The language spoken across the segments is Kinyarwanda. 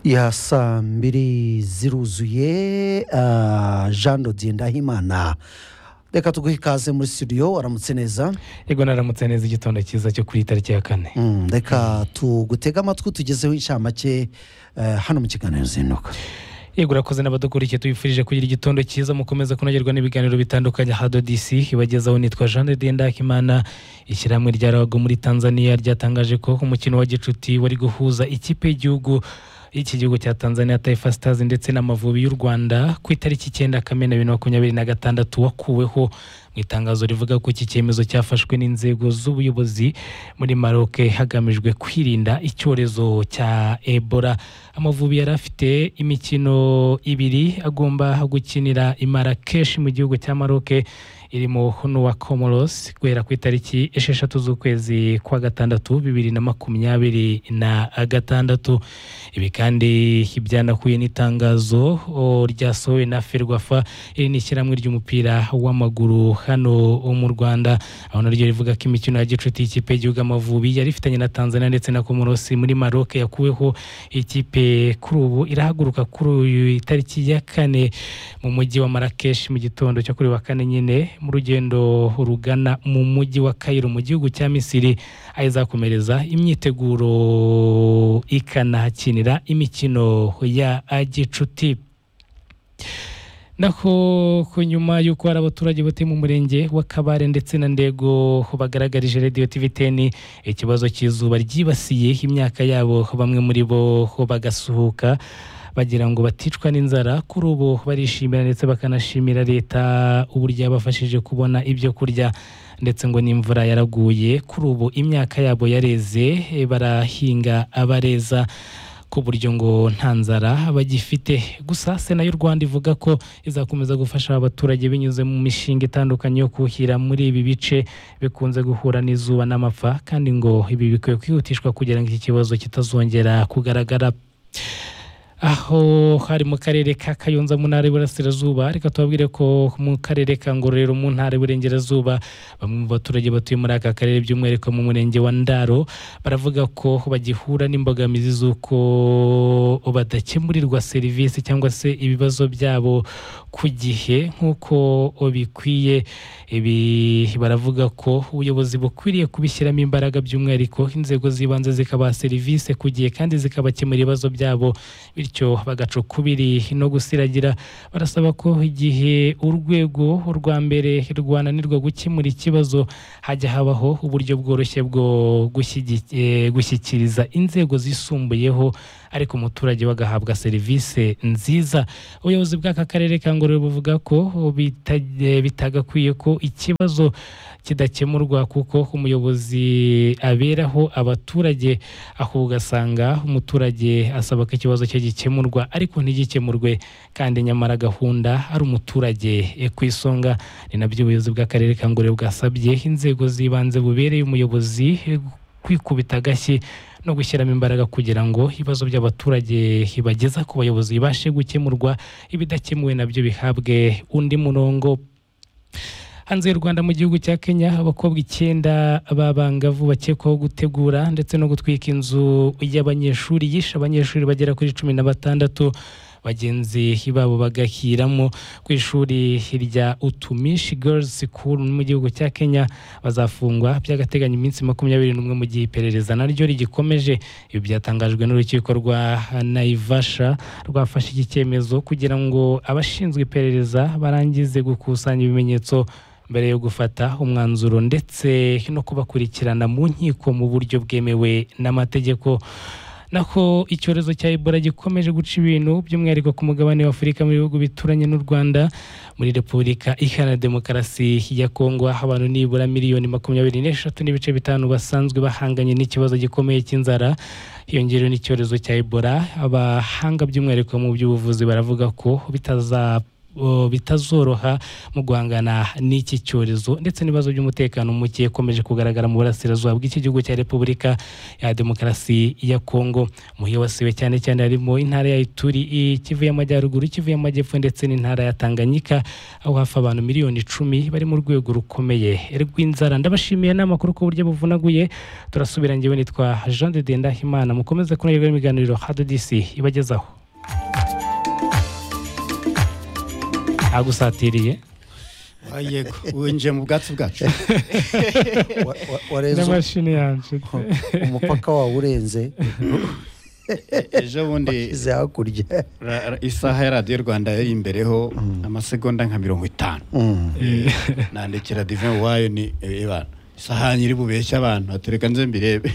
ya saa mbiri ziruzuye ah, jean dodiye ndahimana reka tuguhe ikaze muri studio waramutse neza yego naramutse neza igitondo cyiza cyo kuri iyi tariki ya kane Mm, reka tugutege amatwi tugezeho inshamake eh, hano mu kiganiro zinduka yego urakoze n'abadukurikiye tubifurije kugira igitondo cyiza mukomeza kunogerwa n'ibiganiro bitandukanye hado dc ibagezaho nitwa jean de dieu ndakimana ishyirahamwe rya rago muri tanzania ryatangaje ko umukino wa gicuti wari guhuza ikipe y'igihugu iki gihugu cya tanzania taifa stars ndetse n'amavubi y'u rwanda ku itariki icyenda kamena bibiri na makumyabiri na gatandatu wakuweho mu itangazo rivuga ko iki cyemezo cyafashwe n'inzego z'ubuyobozi muri maroc hagamijwe kwirinda icyorezo cya ebola amavubi yari afite imikino ibiri agomba gukinira i marakeshi mu gihugu cya maroc irimo n'uwa comoros guhera ku itariki esheshatu z'ukwezi kwa gatandatu bibiri na makumyabiri na gatandatu ibi kandi ibyanakuye n'itangazo o, ryasohowe na ferwafa iri ni ishyirahamwe ry'umupira w'amaguru hano mu rwanda aho naryo rivuga ko imikino ya gicuti y'ikipe y'igihugu amavubi yari ifitanye na tanzania ndetse na komorosi muri maroc yakuweho ikipe kuri ubu irahaguruka kuri uyu itariki ya kane mu mujyi wa marakeshi mu gitondo cyo kuri wa kane nyine mu rugendo rugana mu mujyi wa kayiro mu gihugu cya misiri aho izakomereza imyiteguro ikanahakinira imikino ya gicuti naho ku nyuma y'uko hari abaturage batuye mu murenge wa kabare ndetse na ndego bagaragarije radiyo tiviteni ikibazo cy'izuba ryibasiye imyaka yabo bamwe muri bo bagasuhuka bagira ngo baticwa n'inzara kuri ubu barishimira ndetse bakanashimira leta uburyo yabafashije kubona ibyo kurya ndetse ngo n'imvura yaraguye kuri ubu imyaka yabo yareze eh, barahinga abareza ku buryo ngo nta nzara bagifite gusa sena y'u rwanda ivuga ko izakomeza gufasha abaturage binyuze mu mishinga itandukanye yo kuhira muri ibi bice bikunze guhura n'izuba n'amapfa kandi ngo ibi bikwiye kwihutishwa kugira ngo iki kibazo kitazongera kugaragara aho hari mu karere ka kayonza mu ntara y'iburasirazuba reka tubabwire ko mu karere ka ngororero mu ntara y'iburengerazuba bamwe mu baturage batuye muri aka karere by'umwihariko mu murenge wa ndaro baravuga ko bagihura n'imbogamizi z'uko badakemurirwa serivisi cyangwa se ibibazo byabo ku gihe nk'uko bikwiye ibi baravuga ko ubuyobozi bukwiriye kubishyiramo imbaraga by'umwihariko inzego z'ibanze zikabaha serivisi ku gihe kandi zikabakemura ibibazo byabo bityo bagaca ukubiri no gusiragira barasaba ko igihe urwego rwa mbere rwananirwa gukemura ikibazo hajya habaho uburyo bworoshye bwo gushyigi- eh, gushyikiriza inzego zisumbuyeho ariko umuturage bagahabwa serivisi nziza ubuyobozi bw'aka karere ka ngororero buvuga ko bita- eh, bitagakwiye ko ikibazo kidakemurwa kuko umuyobozi aberaho abaturage ahubwo ugasanga umuturage asaba ko ikibazo cye gikemurwa ariko ntigikemurwe kandi nyamara gahunda ari umuturage eh, ku isonga ni nabyo ubuyobozi bw'akarere ka ngororero bwasabye inzego z'ibanze bubereye umuyobozi eh, kwikubita agashyi no gushyiramo imbaraga kugira ngo ibibazo by'abaturage bageza ku bayobozi bibashe gukemurwa ibidakemuwe nabyo bihabwe undi murongo hanze y'u rwanda mu gihugu cya kenya abakobwa icyenda b'abangavu bakekwaho gutegura ndetse no gutwika inzu y'abanyeshuri yishe abanyeshuri bagera kuri cumi na batandatu bagenzi babo bagahiramo ku ishuri rya utumishi girls school mu gihugu cya kenya bazafungwa by'agateganyo iminsi makumyabiri n'umwe mu gihe iperereza naryo rigikomeje ibi byatangajwe n'urukiko rwa naivasha rwafashe iki cyemezo kugira ngo abashinzwe iperereza barangize gukusanya ibimenyetso mbere yo gufata umwanzuro ndetse no kubakurikirana mu nkiko mu buryo bwemewe n'amategeko naho icyorezo cya ebola gikomeje guca ibintu by'umwihariko ku mugabane w'afurika mu bihugu bituranye n'u rwanda muri repubulika iharanira demokarasi ya kongo aho abantu nibura miliyoni makumyabiri n'eshatu n'ibice bitanu basanzwe bahanganye n'ikibazo gikomeye cy'inzara hiyongerewe n'icyorezo cya ebola abahanga by'umwihariko mu by'ubuvuzi baravuga ko bitaza o, bitazoroha mu guhangana n'iki cyorezo ndetse n'ibibazo by'umutekano muke ukomeje kugaragara mu burasirazuba bw'iki gihugu cya repubulika ya demokarasi ya kongo mu hibasiwe cyane cyane harimo intara ya ituri i- kivu y'amajyaruguru kivu y'amajyepfo ndetse n'intara ya tanganyika aho hafi abantu miliyoni icumi bari mu rwego rukomeye rw'inzara ndabashimiye n'amakuru ku buryo buvunaguye turasubira ngewe nitwa jean de dendahimana mukomeze kunogerwa n'ibiganiro hadodisi ibagezaho agusatiriye Ah, yego winjiye mu bwatsi bwacu Wa- wa- warenze n'amashini yanjye umupaka wawe urenze ejo bundi ize hakurya ra- ra- isaha ya radiyo rwanda yari imbereho amasegonda nka mirongo itanu Mm. nandikira divin wayo ni ibana isaha nyiri bubeshye abantu atereka nze mbirebe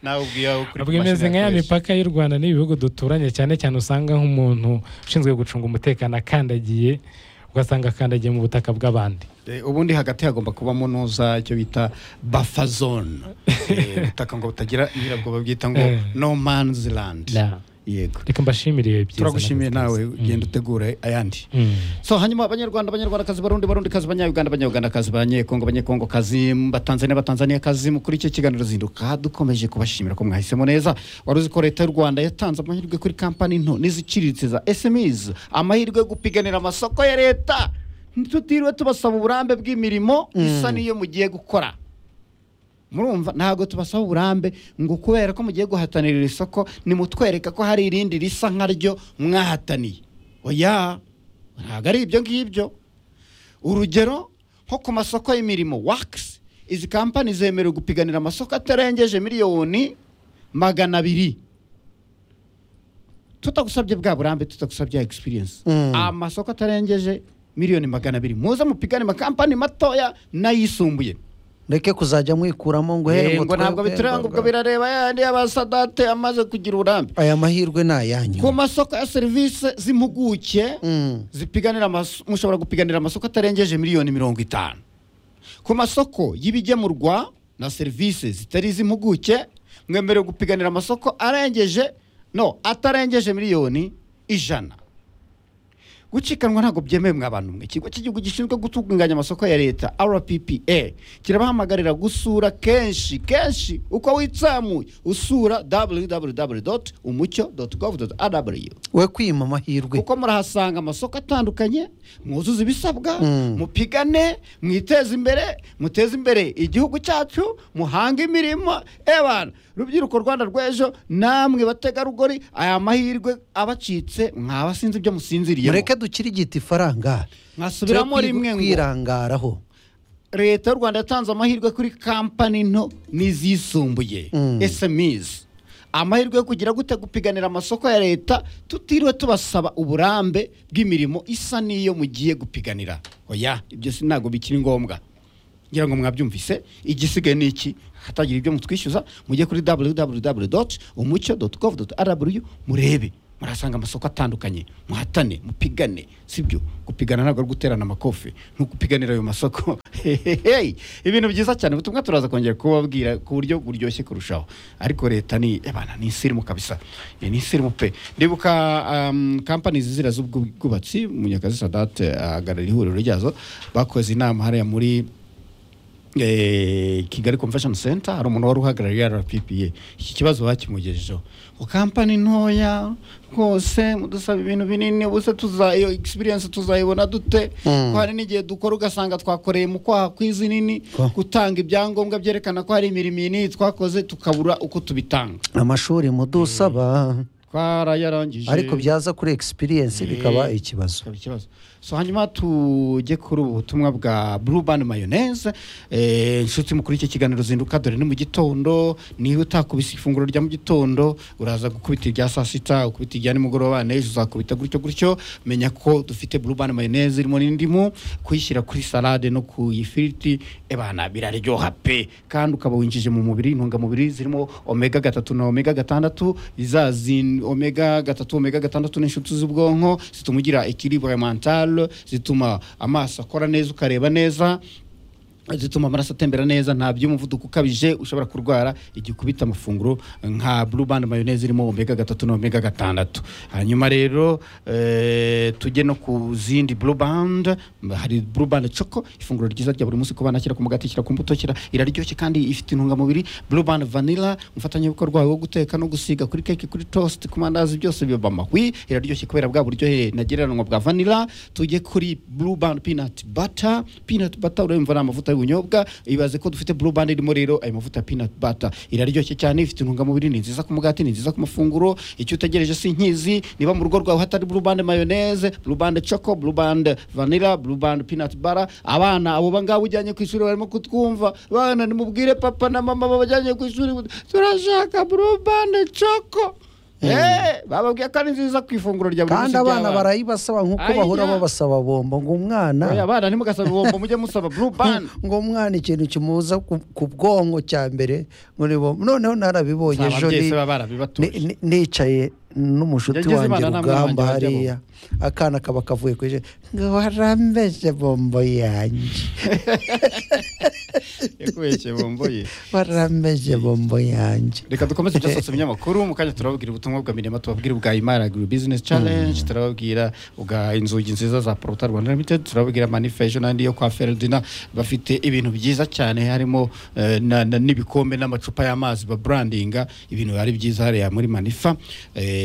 nawe ubwiye aho kuri ubwo imeze nka ya yakoresha. mipaka y'u rwanda n'ibihugu duturanye cyane cyane usanga nk'umuntu ushinzwe gucunga umutekano akandagiye ugasanga akandagiye mu butaka bw'abandi Eh, ubundi hagati hagomba kubamo nuza icyo bita buffer zone Eh, ubutaka ngo butagira nyirabwo babyita ngo Eh. no man's land Da. yego reka mbashimire ibihe byiza turagushimiye nawe nakoze. ugenda utegure ayandi Mm. so hanyuma abanyarwanda abanyarwandakazi barundi barundikazi abanyayuganda abanyayugandakazi abanyekongo abanyekongokaz batanzania batanzaniyakazi muri icyo kiganiro zinduka dukomeje kubashimira ko mwahisemo neza wari uzi ko leta y'u rwanda yatanze amahirwe kuri kampani nto n'iziciriritse za sms amahirwe yo gupiganira amasoko ya leta ntitutiriwe tubasaba uburambe bw'imirimo isa n'iyo mugiye gukora murumva ntabwo tubasaba uburambe ngo kubera ko mugiye guhatanira iri soko nimutwereka ko hari irindi risa nkaryo mwahataniye oya ntabwo ari ibyo ngibyo urugero nko ku masoko y'imirimo wakisi izi kampani zemerewe gupiganira amasoko atarengeje miliyoni magana abiri tutagusabye bwa burambe tutagusabye egispiriyensi Mm. amasoko atarengeje miliyoni magana abiri muze mupigane amakampani matoya n'ayisumbuye ndeke kuzajya mwikuramo ngo Eh, here ngo ntabwo twebwe, bituranga ngo- ubwo birareba yandi y'abasadate amaze kugira uburambe aya mahirwe ni ayanyu ku masoko ya serivisi z'impuguke Mm. zipiganira amas- mushobora gupiganira amasoko atarengeje miliyoni mirongo itanu ku masoko y'ibigemurwa na serivisi zitari iz'impuguke mwemerewe gupiganira amasoko arengeje no atarengeje miliyoni ijana gucikanwa ntabwo byemewe mwa bantu mwe ikigo cy'igihugu gishinzwe gutunganya amasoko ya leta rppa kirabahamagarira gusura kenshi kenshi uko witsamuye usura www umucyo gov rw we kwima amahirwe kuko murahasanga amasoko atandukanye mwuzuze ibisabwa Mm. mupigane mwiteze imbere muteze imbere igihugu cyacu muhange imirimo ebana rubyiruko rwanda rw'ejo namwe bategarugori aya mahirwe abacitse mwaba sinzi ibyo musinziriyemo mureke dukirigita ifaranga mwasubiramo Tujye rimwe ngo kwirangaraho leta y'u rwanda yatanze amahirwe kuri kampani nto n'izisumbuye Mm. sms amahirwe yo kugira gute gupiganira amasoko ya leta tutiriwe tubasaba uburambe bw'imirimo isa n'iyo mugiye gupiganira oya ibyo si ntabwo bikiri ngombwa ngira ngo mwabyumvise igisigaye ni iki hatagira ibyo mutwishyuza mujye kuri www umucyo gov rw murebe murasanga amasoko atandukanye muhatane mupigane sibyo gupigana ntabwo ari guterana amakofe ni ugupiganira ayo masoko Hehehe. ibintu byiza cyane ubutumwa turaza kongera kubabwira ku buryo buryoshye kurushaho ariko leta ni abana ni isirimu kabisa Iyi ni isirimu pe ndibuka um, kampani zizira z'ubwubatsi munyakazi sadate ahagarara ihuriro ryazo bakoze inama hariya muri eh, kigali convention center hari umuntu wari uhagarariye rppa iki kibazo bakimugejejeho ngo kampani ntoya rwose mudusaba ibintu binini ubuse tuza iyo experience tuzayibona dute Mm. ko hari n'igihe dukora ugasanga twakoreye mu kwaha kw'izi nini Ko. gutanga ibyangombwa byerekana ko hari imirimo iyi twakoze tukabura uko tubitanga amashuri mudusaba twarayarangije ariko byaza kuri experience bikaba ikibazo Ikaba ikibazo so hanyuma tujye kuri ubu butumwa bwa blue band mayonnaise eh, inshuti mukuru iki kiganiro zinduka dore ni mu gitondo niba utakubise ifunguro rya mu gitondo uraza gukubita irya saa sita ukubita irya nimugoroba n'ejo uzakubita gutyo gutyo menya ko dufite blue band mayonnaise irimo n'indimu kuyishyira kuri salade no ku ifiriti ebana biraryoha pe kandi ukaba winjije mu mubiri intungamubiri zirimo omega gatatu na omega gatandatu za zin- omega gatatu omega gatandatu n'inshuti z'ubwonko zituma ugira ekiribure mentale zituma amaso akora neza ukareba neza zituma amaraso atembera neza nta by'umuvuduko ukabije ushobora kurwara igihe ukubita amafunguro nka blue band mayonnaise irimo omega gatatu na omega gatandatu hanyuma rero eh, tujye no ku zindi blue band hari blue band choco ifunguro ryiza rya buri munsi ku bana shyira ku mugati shyira ku mbuto shyira iraryoshye kandi ifite intungamubiri blue band vanilla umufatanyabikorwa wawe wo guteka no gusiga kuri keke kuri toast ku mandazi byose biba amahwi iraryoshye kubera bwa buryohe nagereranywa bwa vanilla tujye kuri blue band peanut butter peanut butter urumva ni amavuta y'ubunyobwa ibaze ko dufite blue band irimo rero ayo mavuta ya peanut butter iraryoshye cyane ifite intungamubiri ni nziza ku mugati ni nziza ku mafunguro icyo utegereje si inkizi niba mu rugo rwawe hatari blue band mayonnaise blue band choco blue band vanilla blue band peanut butter abana abo bangaba ujyanye ku ishuri barimo kutwumva bana nimubwire papa na mama babajyanye ku ishuri turashaka blue band choco Eh, bababwiye ko ari nziza ku ifunguro rya buri munsi kandi abana ry'abana. barayibasaba nk'uko Aya. bahora babasaba bombo ngo umwana Oya, abana ntimugasaba ibihombo mujye musaba blue band ngo umwana ikintu kimuza ku- ku bwonko cya mbere ngo ni bombo noneho narabibonye Nsaba ejo ababyeyi ni- se baba barabibatoje. ni- ni- nicaye n'umushuti Yagize wanjye imana namwe rugamba wanjye bajya hariya akana kaba kavuye ku ijisho ngo warambeje bombo yanjye yakubeshye bumbuye warambeje bombo yanjye reka dukomeze byasose ibinyamakuru mu kanya turababwira ubutumwa bwa mirema tubabwira ubwa imari agri business challenge turababwira ubwa inzugi nziza za porota rwanda limited turababwira manifesto n'andi yo kwa feredina bafite ibintu byiza cyane harimo eh, na- na- n'ibikombe n'amacupa y'amazi baburandinga ibintu ari byiza hariya muri manifa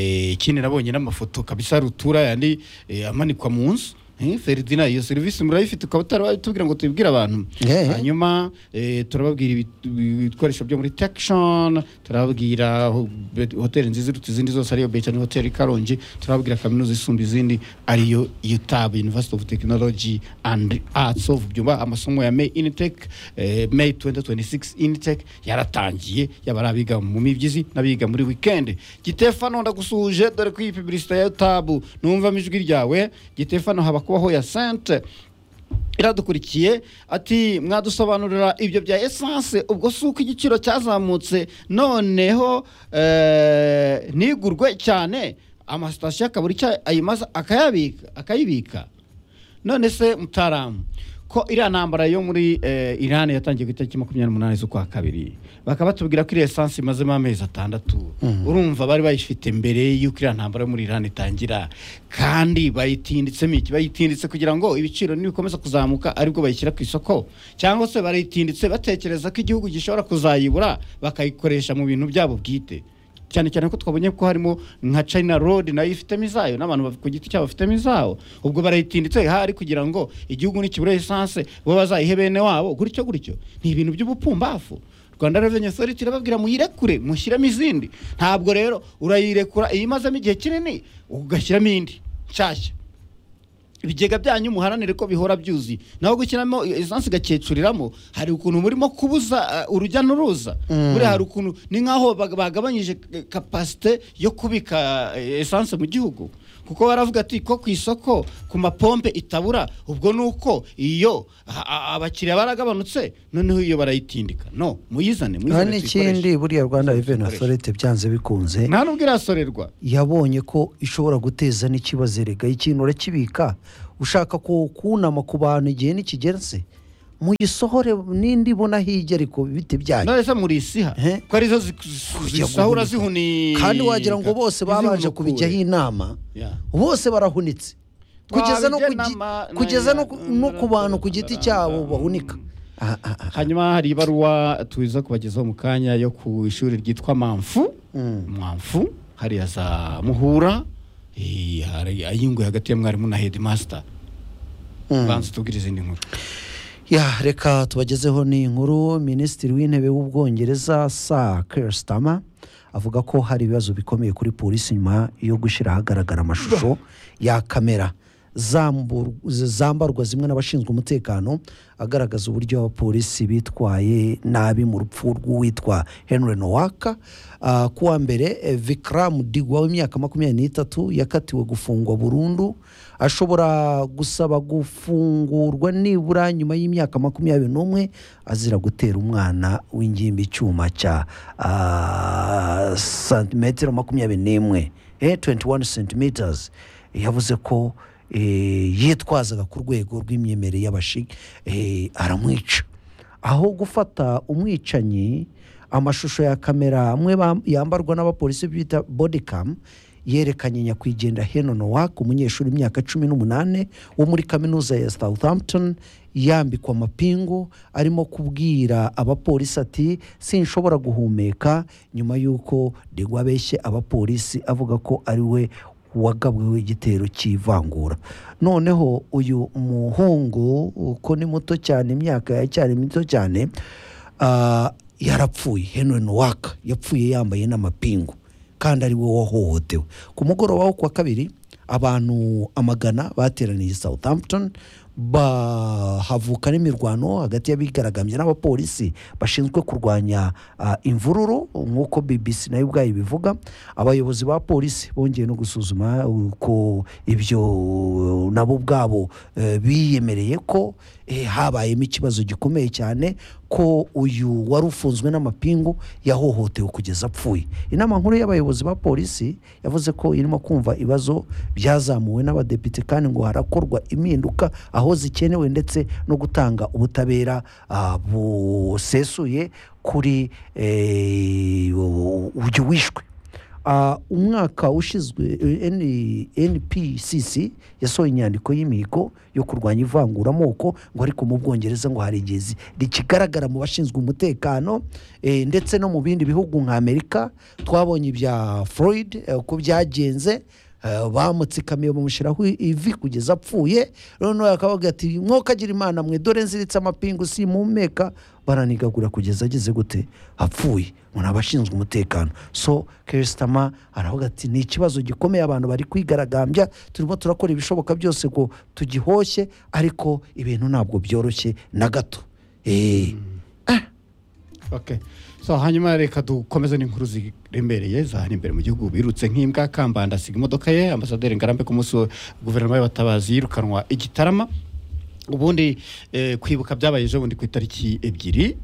Eh, ikindi nabonye n'amafoto kabisa rutura yandi eh, amanikwa mu nzu Eh, feredina iyo serivisi murayifite ukaba utarabitubwira ngo tubibwire abantu Eh. hanyuma hanyuma eh, turababwira ibit- ibikoresho byo muri tekishoni turababwira ho- bet- hoteli nziza iruta izindi zose ariyo betani hoteli karongi turababwira kaminuza isumba izindi ariyo utabu university of technology and arts of byumba amasomo ya may initec eh, may 2026 initec yaratangiye yaba ari abiga mu mibyizi n'abiga muri wikendi gitefano ndagusuhuje dore ko iyi pibilisita ya utabu numvamo ijwi ryawe gitefano haba kubaho ya sente iradukurikiye ati mwadusobanurira ibyo bya esanse ubwo si uko igiciro cyazamutse noneho eh, ntigurwe cyane amasitasiyo akabura icyo ayimaza akayabika akayibika none se mutaramu ko iriya ntambara yo muri eh, irani yatangiye ku itariki makumyabiri n'umunani z'ukwa kabiri bakaba batubwira ko iriya esanse imazemo amezi atandatu urumva bari bayifite mbere y'uko iriya ntambara yo muri irani itangira kandi bayitinditsemo iki bayitinditse kugira ngo ibiciro nibikomeza kuzamuka aribwo bayishyira ku isoko cyangwa se barayitinditse batekereza ko igihugu gishobora kuzayibura bakayikoresha mu bintu byabo bwite cyane cyane ko twabonye ko harimo nka china road nayo ifitemo izayo n'abantu baf- ku giti cyabo bafitemo izawo ubwo barayitinditse hari kugira ngo igihugu nikibura esanse bo bazayihe bene wabo gutyo gutyo ni ibintu by'ubupumbafu rwanda revenue authority irababwira muyirekure mushyiremo izindi ntabwo rero urayirekura iyo imazemo igihe kinini ugashyiramo indi nshyashya ibigega byanyu muharanire ko bihora byuzuye naho gushyiramo esanse igakecuriramo hari ukuntu murimo kubuza uh, urujya n'uruza buriya hari ukuntu ni nk'aho bag- bagabanyije eh, kapasite yo kubika eh, esanse mu gihugu kuko baravuga ati ko ku isoko ku mapompe itabura ubwo ni uko iyo a- a- abakiriya baragabanutse noneho iyo barayitindika no muyizane hari muyizane n'ikindi tuyikoreshe. buriya rwanda revenue Tuyikoreshe. authority byanze bikunze nta n'ubwo irasorerwa yabonye ko ishobora guteza n'ikibazo erega ikintu urakibika ushaka ku- kunama ku bantu igihe ntikigenze muyisohore n'indi ibona hirya ariko ibiti byayo none se murisiha Eh? ko arizo zi- Kujya zisahura guhunika. zihunika kandi wagira ngo bose babanje Izihunukure. kubijyaho inama Yeah. bose barahunitse kugeza no ku gi- Twabijyanama- kugeza no na- ku- na- no ku bantu ku na- giti na- cyabo na- bahunika Ah, ah, ah. hanyuma hari ibaruwa tuza kubagezaho mu kanya yo ku ishuri ryitwa mamfu mamfu hariya za muhura eh, hari ayinguye hagati ya mwarimu na headmaster banza tubwire izindi nkuru ya reka tubagezeho ni inkuru minisitiri w'intebe w'ubwongereza sa Keir Starmer avuga ko hari ibibazo bikomeye kuri polisi nyuma yo gushyira ahagaragara amashusho ya kamera zambur- zambarwa zimwe n'abashinzwe umutekano agaragaza uburyo abapolisi bitwaye nabi mu rupfu rw'uwitwa henry nowaka Ah, ku wa mbere eh, vikram digwa w'imyaka makumyabiri n'itatu yakatiwe gufungwa burundu ashobora gusaba gufungurwa nibura nyuma y'imyaka makumyabiri n'umwe azira gutera umwana w'ingimbi icyuma cya ah, santimetero makumyabiri n'imwe eh, 21 centimeters yavuze ko eh, yitwazaga ku rwego rw'imyemerere y'abashi eh, aramwica aho gufata umwicanyi amashusho ya kamera amwe bam- yambarwa n'abapolisi bita bodikamu yerekanye nyakwigendera henon waka umunyeshuri w'imyaka cumi n'umunani wo muri kaminuza ya southampton yambikwa amapingu arimo kubwira abapolisi ati sinshobora guhumeka nyuma y'uko degwa abeshye abapolisi avuga ko ari we wagabweho igitero cy'ivangura noneho uyu muhungu uko ni muto cyane imyaka yacyari mito cyane ah, yarapfuye henry waka yapfuye yambaye n'amapingu kandi ari we wahohotewe ku mugoroba wo ku wa kabiri abantu amagana bateraniye southampton bahavuka n'imirwano hagati y'abigaragambya n'abapolisi bashinzwe kurwanya ah, imvururu nk'uko bbc nayo ubwayo ibivuga abayobozi ba polisi bongeye no gusuzuma uko ibyo nabo ubwabo eh, biyemereye ko eh, habayemo ikibazo gikomeye cyane ko uyu wari ufunzwe n'amapingu yahohotewe kugeza apfuye inama nkuru y'abayobozi ba polisi yavuze ko irimo kumva ibibazo byazamuwe n'abadepite kandi ngo harakorwa impinduka aho zikenewe ndetse no gutanga ubutabera ah, busesuye kuri eh, uyu wishwe Ah, umwaka ushyizwe eh, N- npcc yasohoye inyandiko y'imihigo yo kurwanya ivanguramoko ngo ariko mu bwongereza ngo hari igihe zi- rikigaragara mu bashinzwe umutekano eh, ndetse no mu bindi bihugu nka amerika twabonye ibya floyd eh, uko byagenze eh, bamutsikamiye bamushyiraho ivi kugeza apfuye noneho akavuga ati mwokagira imana mwe dore nziritse amapingu simumeka baranigagura kugeza ageze gute apfuye umuntu aba ashinzwe umutekano so kesitama aravuga ati ni ikibazo gikomeye abantu bari kwigaragambya turimo turakora ibishoboka byose ngo tugihoshye ariko ibintu ntabwo byoroshye na gato Eh, Okay. So hanyuma reka dukomeze n'inkuru ziremereye za hano imbere mu gihugu birutse nk'imbwa kambanda asiga imodoka ye ambasaderi ngarambe ku munsi wa guverinoma y'abatabazi yirukanwa i Gitarama ubundi eh, kwibuka byabaye ejo bundi ku itariki ebyiri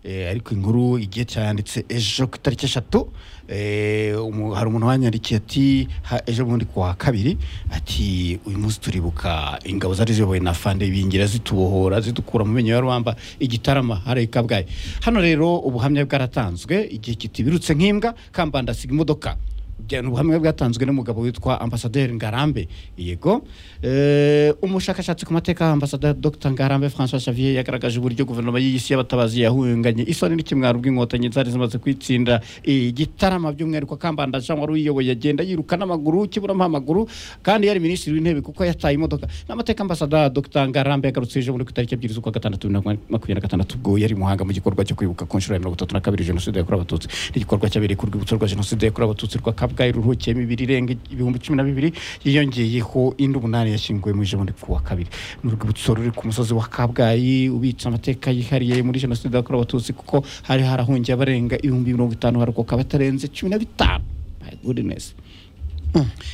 eh, ariko inkuru igihe cyanditse ejo ku itariki eshatu eh, umu- hari umuntu wanyandikiye ati ha- ejo bundi ku wa kabiri ati uyu munsi turibuka ingabo zari ziyobowe na fande bingira zitubohora zidukura mu menyo ya rubamba igitarama hari i kabgayi hano rero ubuhamya bwaratanzwe igihe kiti birutse nk'imbwa kambanda asiga imodoka byari ubuhamya bwatanzwe n'umugabo witwa ambasaderi ngarambe yego Eh, umushakashatsi ku mateka ambasaderi dr ngarambe françois xavier yagaragaje uburyo guverinoma y'iyi si y'abatabazi yahunganye isoni n'ikimwaro bw'inkotanyi zari zimaze kwitsinda igitarama by'umwihariko kambanda jean wari uyiyoboye agenda yiruka n'amaguru kiburamo amaguru kandi yari minisitiri w'intebe kuko yataye imodoka n'amateka ambasaderi dr ngarambe yagarutse ejo muri ku itariki ebyiri z'ukwa gatandatu bibiri na makumyabiri na gatandatu ubwo yari i muhanga mu gikorwa cyo kwibuka ku nshuro ya mirongo itatu na kabiri jenoside yakorewe abatutsi n'igikorwa cyabereye ku rwibutso rwa jenoside yakorewe abatutsi rwa kabgayi ruruhukiyemo ibiri irenga ibihumbi cumi na bibiri yiyongeyeho indi umunani yashyinguwe mu ijambo ku wa kabiri ni urwibutso ruri ku musozi wa kabgayi ubitse amateka yihariye muri jenoside yakorewe abatutsi kuko hari harahungiye abarenga ibihumbi mirongo itanu harokoka batarenze cumi na bitanu my goodness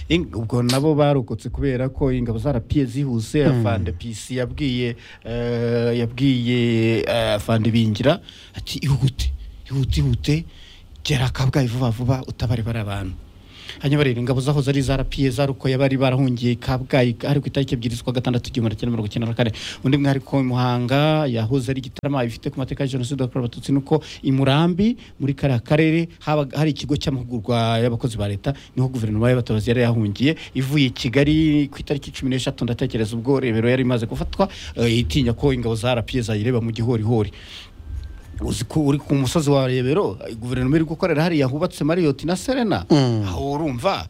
Ing- ubwo nabo barokotse kubera ko ingabo za rapiye zihuse afande pc yabwiye eh, yabwiye eh, afande bingira ati ihute ihute ihute gera kabgayi vuba vuba utabare bari abantu hanyuma rero ingabo zaho zari zarapiye zarukoye bari barahungiye kabgayi ari ku itariki ebyiri z'ukwa gatandatu igihumbi kimwe mirongo icyenda na kane undi mwari ko muhanga yahoze ari igitarama ifite ku mateka ya jenoside yakorewe abatutsi nuko i murambi muri kariya karere habaga hari ikigo cy'amahugurwa y'abakozi ba leta niho guverinoma y'abatabazi yari yahungiye ivuye i kigali ku itariki cumi n'eshatu ndatekereza ubwo rebero yari imaze gufatwa eh, itinya ko ingabo za rapiye zayireba mu gihorihori uzi ko uri ku musozi wa rebero guverinoma iri gukorera hariya hubatse mariyoti na serena aho urumva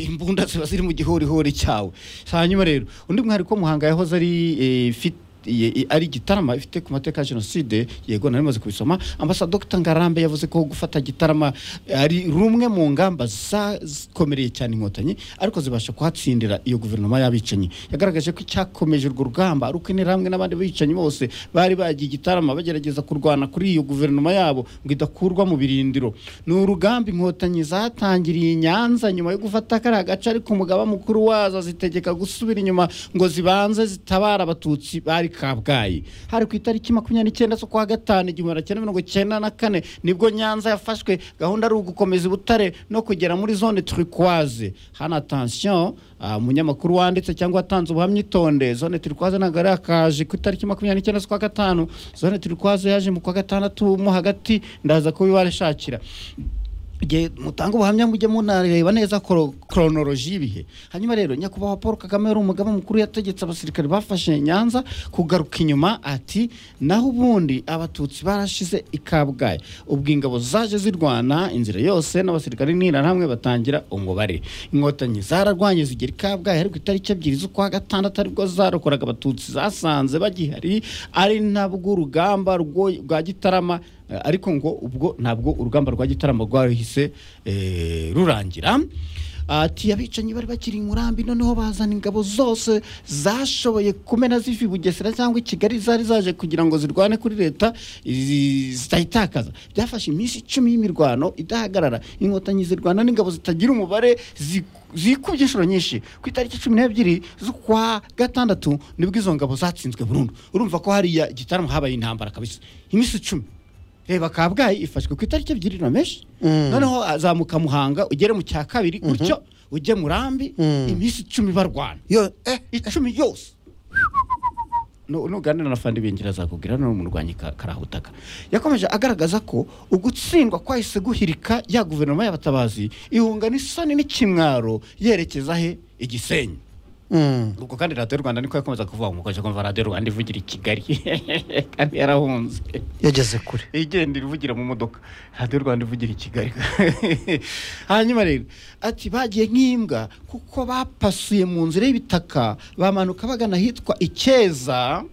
imbunda ziba ziri mu gihorihori cyawe hanyuma rero undi mwariko muhanga yahoze ari eh, fit- i- i- ari igitarama ifite ku mateka ya jenoside yego nari maze kubisoma ambasa dr ngarambe yavuze ko gufata igitarama ari rumwe mu ngamba zakomereye cyane inkotanyi ariko zibasha kuhatsindira iyo guverinoma y'abicanyi yagaragaje ko icyakomeje urwo rugamba ari uko interahamwe n'abandi bicanyi bose bari bagiye igitarama bagerageza kurwana kuri iyo guverinoma yabo ngo idakurwa mu birindiro ni urugamba inkotanyi zatangiriye i nyanza nyuma yo gufata kariya gace ariko umugaba mukuru wazo zitegeka gusubira inyuma ngo zibanze zitabara abatutsi bari kabgayi hari ku itariki makumyabiri n'icyenda z'ukwa gatanu igihumbi magana cyenda mirongo icyenda na kane nibwo nyanza yafashwe gahunda ari ugukomeza ubutare no kugera muri zone turikwaze hano atansiyo umunyamakuru wanditse cyangwa watanze ubuhamya itonde zone turikwaze ntabwo ari akaje ku itariki makumyabiri n'icyenda z'ukwa gatanu zone turikwaze yaje mu kwa gatandatu mo hagati ndaza kubibashakira igihe mutanga ubuhamya mujye munareba neza koro- koronoloji y'ibihe hanyuma rero nyakubahwa paul kagame yari umugaba mukuru yategetse abasirikare bafashe nyanza kugaruka inyuma ati naho ubundi abatutsi barashize i kabgayi ubwo ingabo zaje zirwana inzira yose n'abasirikare n'interahamwe batangira umubare inkotanyi zararwanye zigera i kabgayi ariko itariki ebyiri z'ukwa gatandatu aribwo zarokoraga abatutsi zasanze bagihari ari nabwo urugamba rwo- rwa gitarama Eh, ariko ngo ubwo ntabwo urugamba rwa gitaramo rwahise eh, rurangira ati abicanyi bari bakiri i murambi noneho bazana ingabo zose zashoboye kumena ziva i bugesera cyangwa i kigali zari zaje kugira ngo zirwane kuri leta izi- zitayitakaza byafashe iminsi icumi y'imirwano idahagarara inkotanyi zirwana n'ingabo zitagira umubare zi- zikubye inshuro nyinshi ku itariki cumi n'ebyiri z'ukwa gatandatu nibwo izo ngabo zatsinzwe burundu urumva ko hariya igitaramo habaye intambara kabisa iminsi icumi reba kabgayi ifashwe ku itariki ebyiri na meshi noneho azamuka muhanga ugere mu cya kabiri gutyo ujye murambi iminsi icumi barwana yo eh icumi yose Nu- nuganira na fandi bingira azakubwira ni umurwanyi ka- karahutaka yakomeje agaragaza ko ugutsindwa kwahise guhirika ya guverinoma y'abatabazi ihunga n'isoni n'ikimwaro yerekeza he igisenyi mm. ubwo kandi radiyo rwanda niko yakomeza kuvuga ngo mukomeje kumva radiyo rwanda ivugira i kigali kandi yarahunze yageze kure igenda ivugira mu modoka radiyo rwanda ivugira i kigali hanyuma rero ati bagiye nk'imbwa kuko bapasuye mu nzira y'ibitaka bamanuka bagana ahitwa icyeza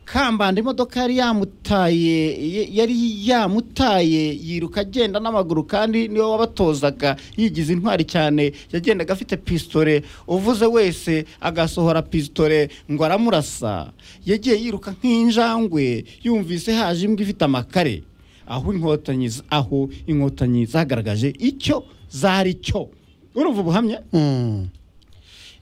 kambanda imodoka yari yamutaye y- yari yamutaye yiruka agenda n'amaguru kandi niwe wabatozaga yigize intwari cyane yagendaga afite pisitore uvuze wese agasohora pisitore ngo aramurasa yagiye yiruka nk'injangwe yumvise haje imbwa ifite amakare aho inkotanyi z- aho inkotanyi zagaragaje icyo zari cyo urumva ubuhamya mm.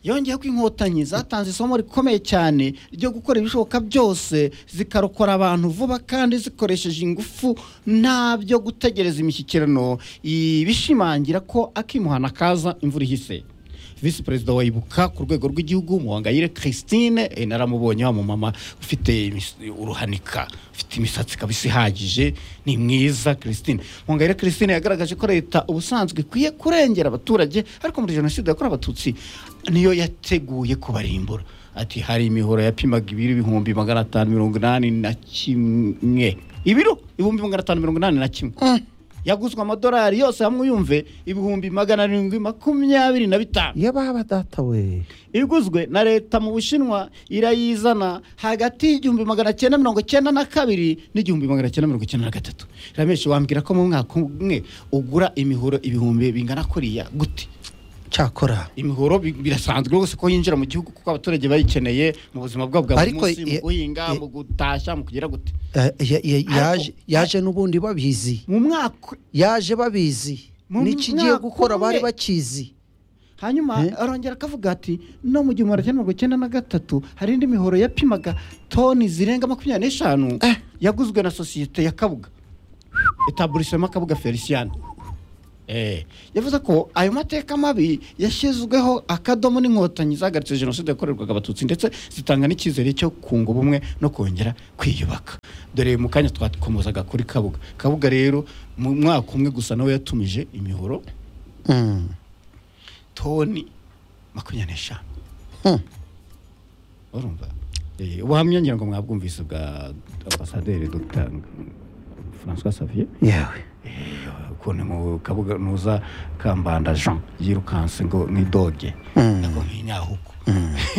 yongeyeho ko inkotanyi zatanze isomo rikomeye cyane ryo gukora ibishoboka byose zikarokora abantu vuba kandi zikoresheje ingufu nta byo gutegereza imishyikirano ibishimangira ko akimuhana kaza imvura ihise visi perezida wa ibuka ku rwego rw'igihugu muhangayire christine eh, naramubonye wa mumama ufite imis- uruhanika ufite imisatsi kabisa ihagije ni mwiza christine muhangayire christine yagaragaje ko leta ubusanzwe ikwiye kurengera abaturage ariko muri jenoside yakorewe abatutsi niyo yateguye kubarimbura ati hari imihoro yapimaga ibiro ibihumbi magana atanu mirongo inani na kimwe ibiro ibihumbi magana atanu mirongo inani na kimwe yaguzwe amadolari yose hamwe uyumve ibihumbi magana arindwi makumyabiri na bitanu yababa data we iguzwe na leta mu bushinwa irayizana hagati y'igihumbi magana cyenda mirongo cyenda na kabiri n'igihumbi magana cyenda mirongo cyenda na gatatu ramenshi wambwira ko mu mwaka umwe ugura imihoro ibihumbi bingana kuriya gute cyakora imihoro bi- birasanzwe rwose ko yinjira mu gihugu kuko abaturage bayikeneye mu buzima bwabo bwa buri Ariko munsi mu ye- guhinga ye- mu gutashya mu kugira gute Eh, ya- ya- yaje Ariko- yaje n'ubundi babizi mu mwaka yaje babizi Mu n'ikigiye mwaka gukora bari umwe. bakizi hanyuma Eh? arongera akavuga ati no mu gihumbi magana cyenda mirongo icyenda na gatatu hari indi mihoro yapimaga toni zirenga makumyabiri n'eshanu Eh. yaguzwe na sosiyete ya kabuga etaburisema kabuga felicien Eh, yavuze ko ayo mateka mabi yashyizweho akadomo n'inkotanyi zahagaritse jenoside yakorerwaga abatutsi ndetse zitanga n'icyizere cyo kunga ubumwe no kongera kwiyubaka dore mu kanya twakomozaga kuri kabuga kabuga rero mu mwaka umwe gusa nawe yatumije imihoro Mm. toni makumyabiri n'eshanu Hmm. urumva Eh, ubuhamya ngira ngo mwabwumvise bwa ambasaderi dr françois xavier yewe Eh, ukuntu mu kabuga nuza kambanda jean yirukanse ngo nkidoge Mm. nako nk'inyahuku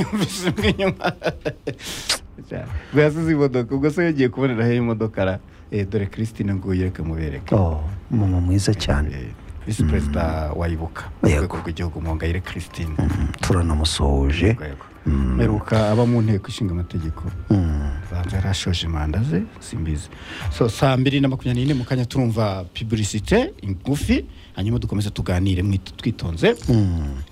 yumvise mw'inyuma ubwo yasize imodoka ubwo se yagiye kuboneraho imodoka ra Eh, dore christine nguye mubereke oh mama mwiza cyane Eh, visi perezida wayibuka mu Yego. rwego rw'igihugu muhongayire christine turanamusohoje mperuka aba mu nteko ishinga amategeko Mm. banza yarashoje manda ze simbizi so saa mbiri na makumyabiri n'ine mu kanya turumva piburisite ngufi hanyuma dukomeze tuganire mwit- twitonze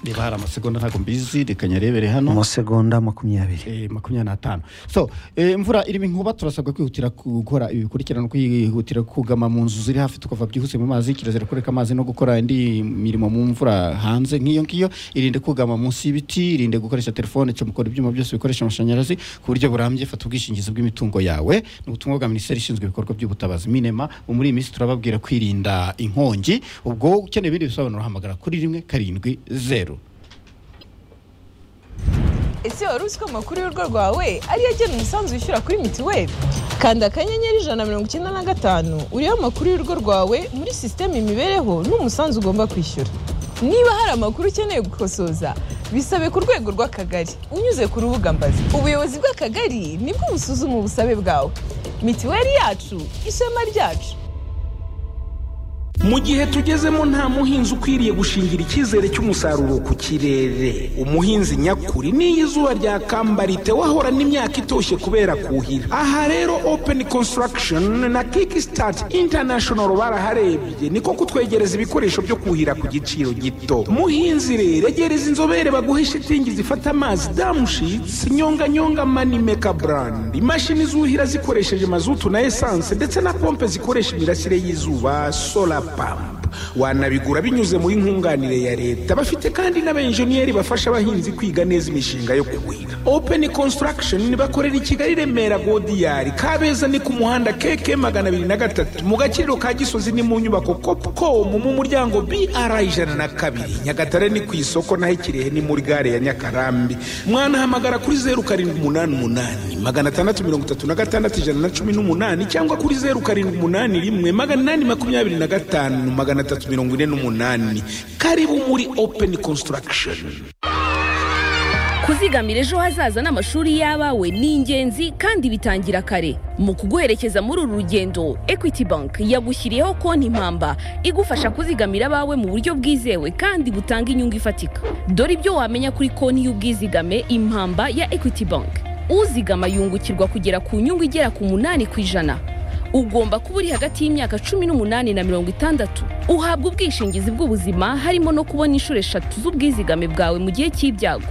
reba hari amasegonda ntabwo mbizi reka nyarebere hano amasegonda makumyabiri Eh, makumyabiri n'atanu so eh, imvura irimo inkuba turasabwa kwihutira gukora ibi bikurikirana kwihutira kugama mu nzu ziri hafi tukava byihuse mu mazi kirazira kureka amazi no gukora indi mirimo mu mvura hanze nk'iyo ngiyo irinde kugama munsi y'ibiti irinde gukoresha telefone cyomukora ibyuma byose bikoresha amashanyarazi ku buryo burambye fata ubwishingizi bw'imitungo yawe ni ubutumwa bwa minisiteri ishinzwe ibikorwa by'ubutabazi minema ubu muri iyi minsi turababwira kwirinda inkongi ubwo ukeneye ibindi bisobanuro hamagara kuri rimwe karindwi zeru ese wari uzi ko amakuru y'urugo rwawe ariyo agena umusanzu wishyura kuri mitiweli kanda akanyenyeri ijana na mirongo icyenda na gatanu uriho amakuru y'urugo rwawe muri sisiteme imibereho n'umusanzu ugomba kwishyura niba hari amakuru ukeneye gukosoza bisabe ku rwego rw'akagari unyuze ku rubuga mbazi ubuyobozi bw'akagari nibwo busuzuma ubusabe bwawe mitiweli yacu ishema ryacu mu gihe tugezemo nta muhinzi ukwiriye gushingira icyizere cy'umusaruro ku kirere umuhinzi nyakuri n'iyo izuba ryakambariye wahora n'imyaka itoshye kubera kuhira aha rero open construction na kickstart international baraharebye niko kutwegereza ibikoresho byo kuhira ku giciro gito muhinzi rero egereza inzobere baguhe shitingi zifata amazi damushitsi nyonganyonga manimeka brand imashini zuhira zikoresheje mazutu na esanse ndetse na pompe zikoresha imirasire y'izuba solar pump wanabigura binyuze muri nkunganire ya leta bafite kandi n'abenjeniyeri bafasha abahinzi kwiga neza imishinga yo kuhira open construction bakorera i kigali remera godiyari kabeza ni ku muhanda keke magana abiri na gatatu mu gakiriro ka gisozi ni mu nyubako copcom mu muryango br ijana na kabiri nyagatare ni ku isoko naho ikirehe ni muri gare ya nyakarambi mwanahamagara kuri zeru karindwi umunani umunani magana atandatu mirongo itatu na gatandatu ijana na cumi n'umunani cyangwa kuri zeru karindwi umunani rimwe magana inani makumyabiri na gatanu magana atatu mirongo ine n'umunani karibu muri open construction kuzigamira ejo hazaza n'amashuri y'abawe ni ingenzi kandi bitangira kare mu kuguherekeza muri uru rugendo equity bank yagushyiriyeho konti impamba igufasha kuzigamira abawe mu buryo bwizewe kandi butanga inyungu ifatika dore ibyo wamenya kuri konti y'ubwizigame impamba ya equity bank uzigama yungukirwa kugera ku nyungu igera ku munani ku ijana ugomba kuba uri hagati y'imyaka cumi n'umunani na mirongo itandatu uhabwa ubwishingizi bw'ubuzima harimo no kubona inshuro eshatu z'ubwizigame bwawe mu gihe cy'ibyago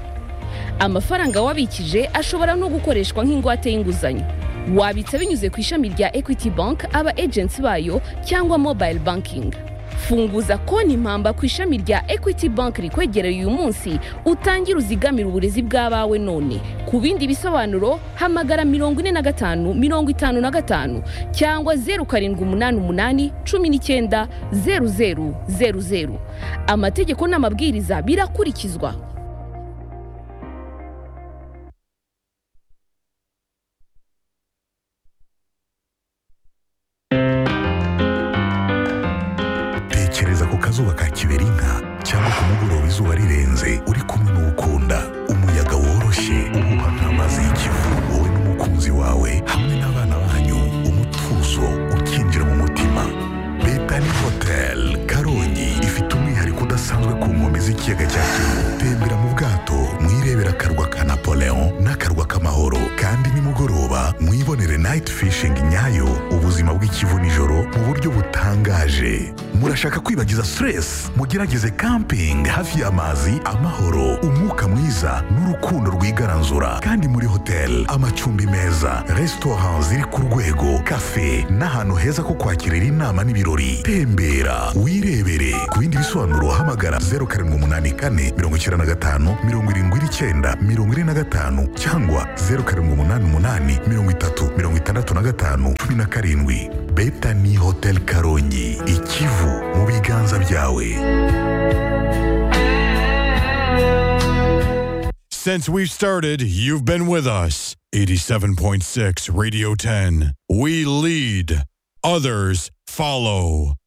amafaranga wabikije ashobora no gukoreshwa nk'ingwate y'inguzanyo wabitsa binyuze ku ishami rya equity bank aba agency bayo cyangwa mobile banking funguza konti impamba ku ishami rya equity bank rikwegereye uyu munsi utangire uzigamire uburezi bw'abawe none ku bindi bisobanuro hamagara mirongo ine na gatanu mirongo itanu na gatanu cyangwa zeru karindwi umunani umunani cumi n'icyenda zeru zeru zeru zeru amategeko n'amabwiriza birakurikizwa tekereza ku kazuba ka kiberinka cyangwa ku mugoroba izuba rirenze uri kumwe n'uwukunda umuyaga woroshye umuha nk'amazi y'ikivu wowe n'umukunzi wawe hamwe n'abana banyu umutuzo ukinjira mu mutima betani hoteli karongi ifite umwihariko udasanzwe ku nkombe z'ikiyaga cya kivu tembera mu bwato mwirebera akarwa ka napoleon n'akarwa k'amahoro kandi nimugoroba mwibonere nayiti fishingi nyayo ubuzima bw'ikivu nijoro mu buryo butangaje murashaka kwibagiza stress mugerageze camping hafi y'amazi amahoro umwuka mwiza n'urukundo rwigaranzura kandi muri hoteli amacumbi meza resitora ziri ku rwego kafe n'ahantu heza ko kwakirira inama n'ibirori tembera wirebere ku bindi bisobanuro hamagara 0784 95 79 45 cyangwa 0788 30 65 17 betani hotel karongi ikivu mu biganza byawe Since we've started, you've been with us. 87.6 Radio 10. We lead, others follow.